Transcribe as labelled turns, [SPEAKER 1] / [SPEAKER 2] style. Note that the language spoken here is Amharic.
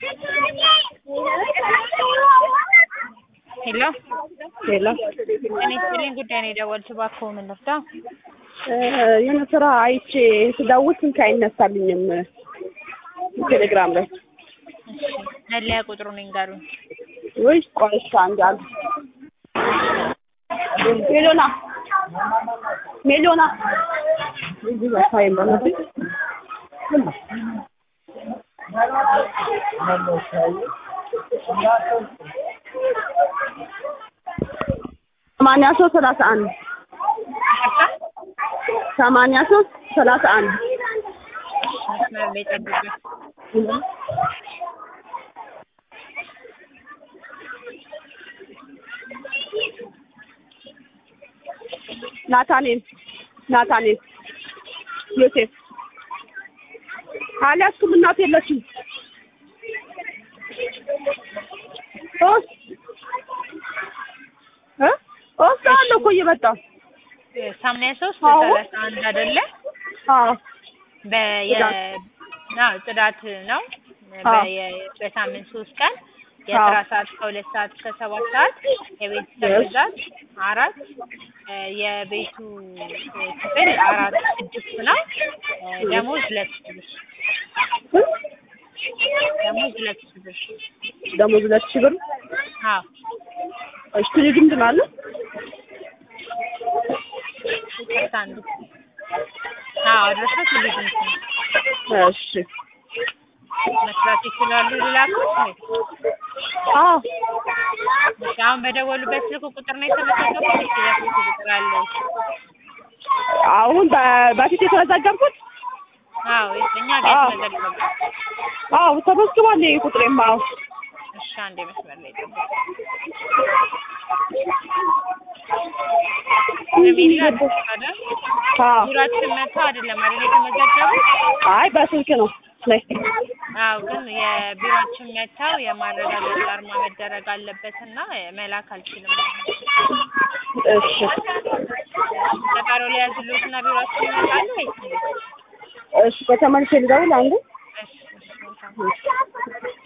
[SPEAKER 1] ሄሎ
[SPEAKER 2] ሄሎ
[SPEAKER 1] እኔ ስጥልኝ ጉዳይ ነው የደወልኩት። እባክዎ ምን ልርዳ?
[SPEAKER 2] የሆነ ስራ አይቼ ስደውል ስልክ አይነሳልኝም ቴሌግራም ላይ።
[SPEAKER 1] እሺ መለያ ቁጥሩን ይንገሩኝ።
[SPEAKER 2] ውይ ቆይ እሺ አንዴ አሉ ሜሎና ሜሎና እዚህ በቃ የለም ሰማንያ ሶስት ሰላሳ አንድ ሰማንያ ሶስት ሰላሳ አንድ
[SPEAKER 1] መስመር ላይ ጠብቁኝ።
[SPEAKER 2] ናታኔል ናታኔል ዮሴፍ አልያዝኩም። እናት የለችም። ሶስት እ እወስዳለሁ እኮ እየመጣሁ
[SPEAKER 1] ሰማንያ ሶስት
[SPEAKER 2] አዎ።
[SPEAKER 1] ሰላሳ አንድ አይደለ?
[SPEAKER 2] አዎ
[SPEAKER 1] በየ አዎ ጽዳት ነው።
[SPEAKER 2] አዎ።
[SPEAKER 1] በየ- በሳምንት ሶስት ቀን የስራ ሰዓት ከሁለት ሰዓት እስከ ሰባት ሰዓት የቤተሰብ
[SPEAKER 2] Yes.
[SPEAKER 1] ብዛት አራት እ የቤቱ እ ክፍል አራት ስድስት ነው። እ ደሞዝ ሁለት ሺህ ብር ደሞዝ ሁለት ሺህ ብር
[SPEAKER 2] ደሞዝ ሁለት ሺህ ብር
[SPEAKER 1] አዎ
[SPEAKER 2] እሺ ትሪግም አለ
[SPEAKER 1] ይቅርታ አንዱ አዎ አድረሻ ትልቅ ነው
[SPEAKER 2] እሺ
[SPEAKER 1] መስራት ይችላሉ ልላኩት ወይ?
[SPEAKER 2] አዎ
[SPEAKER 1] እሺ አሁን በደወሉበት ስልክ ቁጥር ነው የተመዘገቡት ወይስ ሌላ ስልክ ቁጥር አለ?
[SPEAKER 2] አሁን በ- በፊት የተመዘገብኩት
[SPEAKER 1] አዎ እኛ ጋር
[SPEAKER 2] አዎ።
[SPEAKER 1] የተመዘገቡ
[SPEAKER 2] አዎ ተመዝግቧል። ይሄ ቁጥሬማ አዎ
[SPEAKER 1] እሺ አንዴ መስመር ላይ ጠብቁ። ነቢላ አይደል?
[SPEAKER 2] አዎ
[SPEAKER 1] ዙራችን መጥተው አይደለም አይደል የተመዘገቡት?
[SPEAKER 2] አይ በስልክ ነው ላይ
[SPEAKER 1] አዎ ግን የቢሮአችን መጥተው የማረጋገጥ አርማ መደረግ አለበትና መላክ አልችልም።
[SPEAKER 2] እሺ
[SPEAKER 1] ቀጠሮ ላይ ያዝሉትና ቢሮአችን ይመጣሉ ወይስ እንዴት?
[SPEAKER 2] እሺ በተመልሼ ልደውል አንዴ
[SPEAKER 1] እሺ እሺ መልካም